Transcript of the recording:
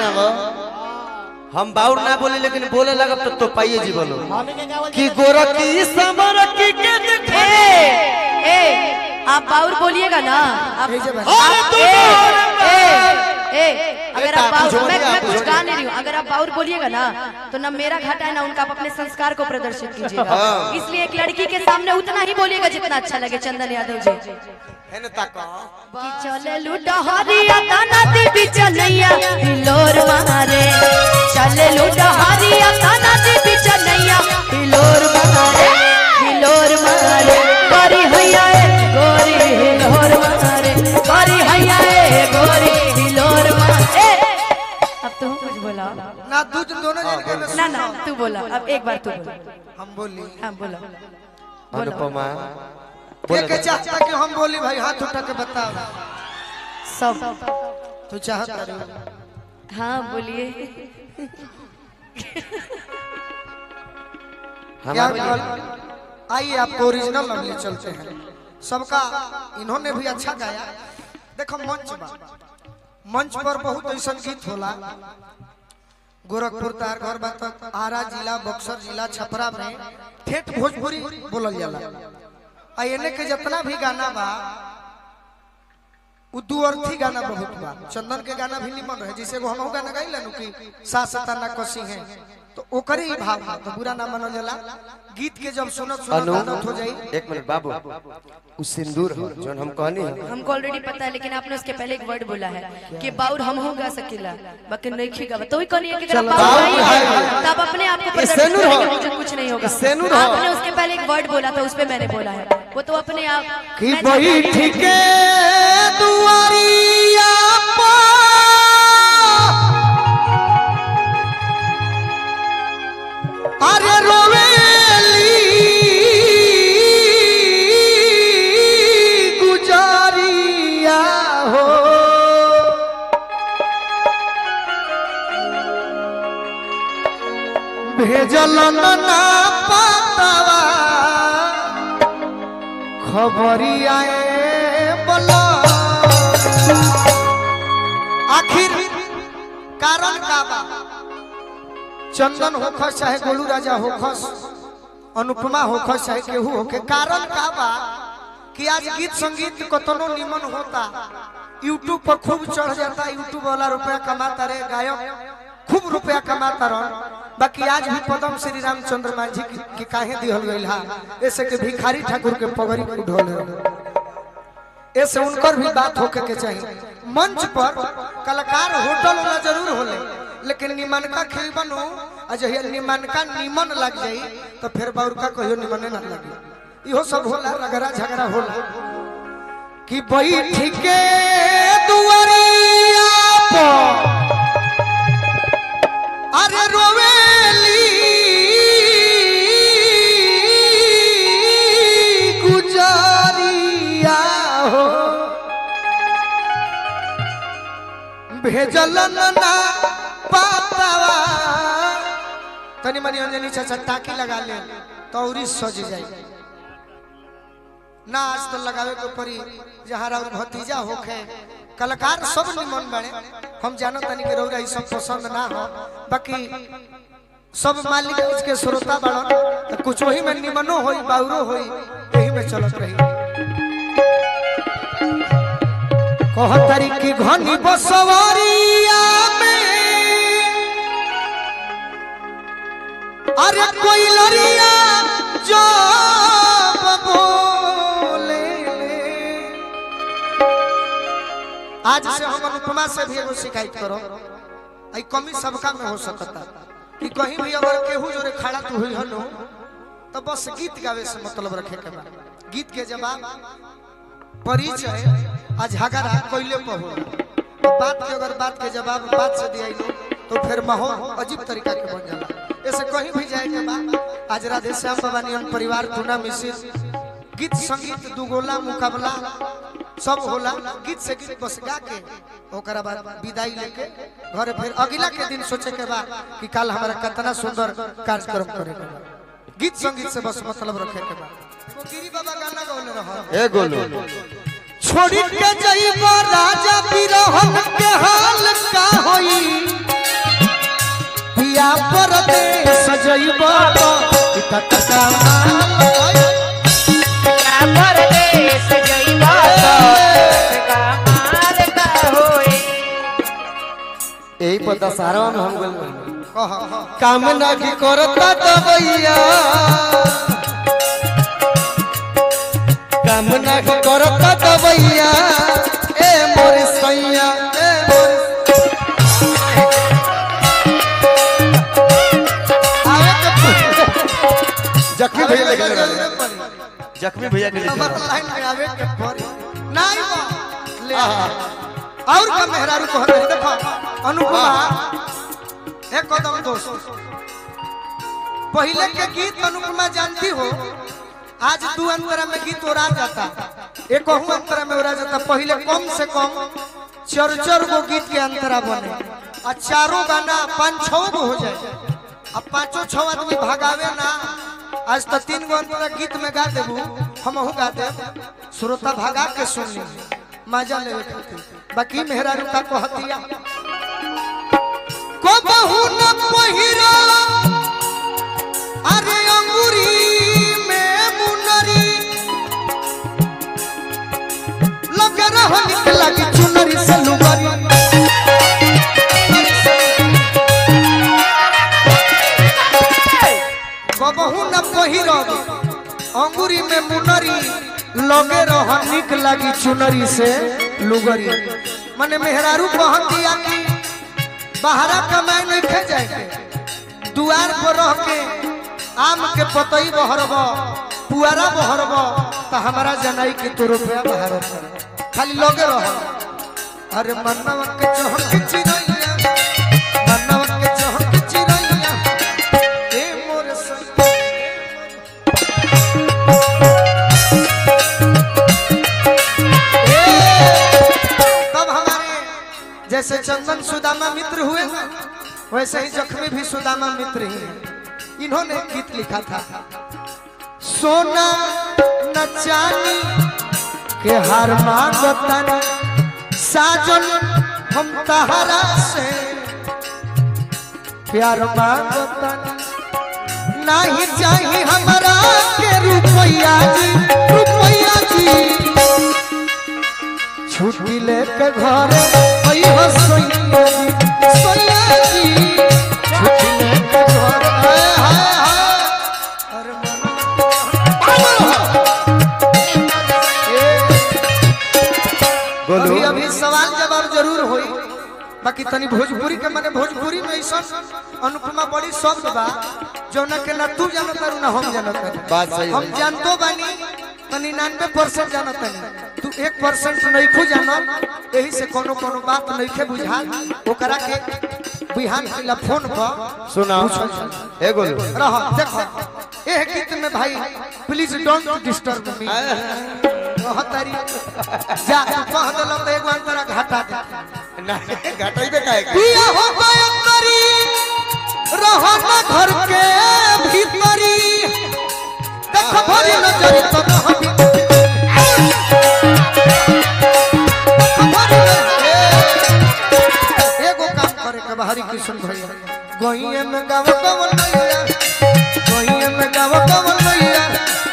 सुनाबो हम बाउर ना बोले लेकिन बोले लगब तो तो पाइए जी बोलो हमनी के गावल कि गोरखी समरखी के देखो ए ए आप बाउर बोलिएगा ना आप भेजे बस। आप- ए ए ए अगर आप आप बाउर जोड़िए, मैं मैं आप कुछ जोड़िए। गा नहीं रही हूँ अगर आप बाउर बोलिएगा ना तो ना मेरा घाटा है ना उनका आप अपने संस्कार को प्रदर्शित कीजिएगा हाँ। इसलिए एक लड़की के सामने उतना ही बोलिएगा जितना अच्छा लगे चंदन यादव जी है ना ताको कि चले लूटा हरिया ताना दी बिचनैया हिलोर मारे चले लूटा हरिया ताना दी बिचनैया हिलोर मारे हिलोर मारे गोरी हैया ए गोरी हिलोर मारे गोरी हैया ए गोरी हिलोर मारे अब तुम कुछ बोला ना तू तुम दोनों जन के में ना ना तू बोला अब एक बार तू बोला हम बोली हाँ बोला अनुपमा के के चाहता कि हम बोली भाई हाथ उठा के बताओ सब तू चाहता रही हाँ बोलिए क्या हमारे गल- आइए आपको ओरिजिनल लवली चलते हैं सबका इन्होंने भी अच्छा गाया देखो मंच बा मंच पर बहुत ऐसा गीत होला गोरखपुर तार घर बा तक आरा जिला बक्सर जिला छपरा में ठेठ भोजपुरी बोलल जाला आ एने के जितना भी गाना बा उ दू अर्थी गाना बहुत बा चंदन के गाना भी निमन रहे जैसे एगो हमहू गाना गाइला नु कि सासता ना कसी है तो ओकरे ही भाव बा तो बुरा ना मानल जाला गीत के जब सुनत सुनत अनु आदत हो जाई एक मिनट बाबू उ सिंदूर हो जोन हम कहनी है हमको ऑलरेडी पता है लेकिन आपने उसके पहले एक वर्ड बोला है कि बाउर हम हो गा सकेला बाकी नहीं खीगा तो ही कहनी है कि अगर आप बाउर बाउर नहीं है। है तब अपने आप को ये प्रदर्शित सेनुर हो। करेंगे मुझे कुछ नहीं होगा ये सेनुर हो। आपने उसके पहले एक वर्ड बोला था उस पे मैंने बोला है वो तो अपने आप कि मैं जानती हूँ। बैठ के दुआरिया पर अरे रोवेली गुजारिया हो भेजल ना पातवा खबरिया बोला आखिर कारण का बा चंदन होखस चाहे गोलू राजा होखस अनुपमा होखस चाहे केहू होके कारण का बा कि आज गीत संगीत कतनो निमन होता यूट्यूब पर खूब चढ़ जाता यूट्यूब वाला रुपया कमाता रे गायक खूब रुपया कमाता रह बाकी आज भी पदम श्री रामचंद्र मांझी की, की काहे दिहल गइल हा ऐसे के भिखारी ठाकुर के पगड़ी उठोल ऐसे उनकर भी बात होके के चाहिए मंच पर कलाकार होटल वाला जरूर होले लेकिन निमनका खेल बनू आ जहिया निमनका निमन लग जाई तो फिर बाउरका कहियो निमने ना लगी इहो सब होला रगड़ा झगड़ा होला कि बैठ के दुआरिया पर अरे रोवेली गुजारिया हो भेजल ना पातवा तनी मनी अंजनी चाचा टाकी लगा ले तौरी सज जाई ना आज तो लगावे के परी जहाँ राउर भतीजा होखे कलाकार सब निमन बने हम जानो तनी के रौरा ई सब पसंद ना हो बाकी सब मालिक इसके श्रोता बड़न तो कुछ वही में निमनो होई बाउरो होई यही में चलत रही कह तारी की घनी बसवरिया में अरे कोई लरिया जो बोले आज से हम अनुपमा से भी एगो शिकायत करो आई कमी सबका में हो सकता कि कहीं भी अगर केहू जोरे खड़ा तू हुई हनो तो बस गीत गावे से मतलब रखे के बा गीत के जवाब परिचय आ झगड़ा कोइले पर हो तो बात के अगर बात के जवाब बात से दिया लो तो फिर माहौल अजीब तरीका के बन जाला ऐसे कहीं भी जाए के बाद आज राधे श्याम बाबा नियम परिवार टूना मिसिस गीत संगीत दुगोला मुकाबला सब होला गीत से गीत बस गा के ओकरा बाद विदाई लेके घरे फिर अगला के दिन सोचे के बा कि कल हमारा कितना सुंदर कार्यक्रम करे के बा गीत संगीत से बस मतलब रखे के बा एगो गिरी बाबा गाना गौले रहा ए गोलू छोड़ी के जइबो राजा बिरहन के हाल का होई जइबो तो इता तका परदेश जइबा तो कमाल का होई यही पता सारा में हम गल कह काम ना की करता दबैया काम ना की करता दबैया ए मोर सैया ए मोर आवे के जख्मी भैया लेके लगा जरूरत पड़ी। जख्मी भैया के नंबर लिए लाइन में आवे के पड़ी नहीं बा ले आ। और का मेहरारू को हटे देखो अनुपमा एक कदम दोस्त पहले के गीत अनुपमा जानती हो आज दू अंतरा में गीत ओरा जाता एक अंतरा में ओरा जाता पहले कम से कम चार चार गो गीत के अंतरा बने आ चारों गाना पाँच छो गो हो जाए अब पांचों छो आदमी भगावे ना आज तो तीन गो अंतरा गीत में गा देबू हमहू गा देब श्रोता भगा के सुननी मजा लेवे खातिर बाकी मेहरारू का कहतिया को बहु न पहिरा अरे अंगूरी में मुनरी लग रहा निकला की चुनरी से लुगरी कबहू न पहिरब अंगूरी में मुनरी लगे रह निक लागी चुनरी से लुगरी माने मेहरारू कहतिया कि बाहरा कमाए नहीं खे जाए दुआर पर रह के आम के पतई बहरब पुआरा बहरब तो हमारा जनाई के तो रुपया बहर खाली लगे रह अरे मन्नवा के चहक चिरैया मन्नवा के चहक चिरैया ए मोर सैया तब हमारे जैसे चंदन सुदामा मित्र हुए ना वैसे ही जख्मी भी सुदामा मित्र ही हैं इन्होंने गीत लिखा था सोना न चांदी के हार मांगतन साजन हम तहरा से प्यार मांगतन नहीं चाहिए हमारा के रुपया जी रुपया जी छुट्टी लेके घर अइहो सोइया जी सोइया जी छुट्टी लेके घर हाय हाय हाय अरे बोलो अभी अभी सवाल जवाब जरूर होई बाकी तनी भोजपुरी के माने भोजपुरी में ऐसा अनुपमा बड़ी शब्द बा जौना के ना तू जानत तारू ना हम जानत तारू बात सही हम है। जानतो बानी तो निन्यानवे परसेंट जानत तानी तू एक परसेंट नइखो जानत यही से कोनो कोनो बात नइखे बुझा ओकरा के बिहान खिला फोन पर सुना ए गोलू रह देखो एह गीत में भाई प्लीज डोंट डिस्टर्ब मी कहतारी जा तू कह देलो तो एगो अंतरा घाटा दे नहीं घटाई पे काहे के? पिया हो गया तरी रहो ना घर के भीतरी देख भरी नजर तो न हटी एगो काम करे के बाहरी किशन भैया गोइए में गाव कवन नैया गोइए में गाव कवन नैया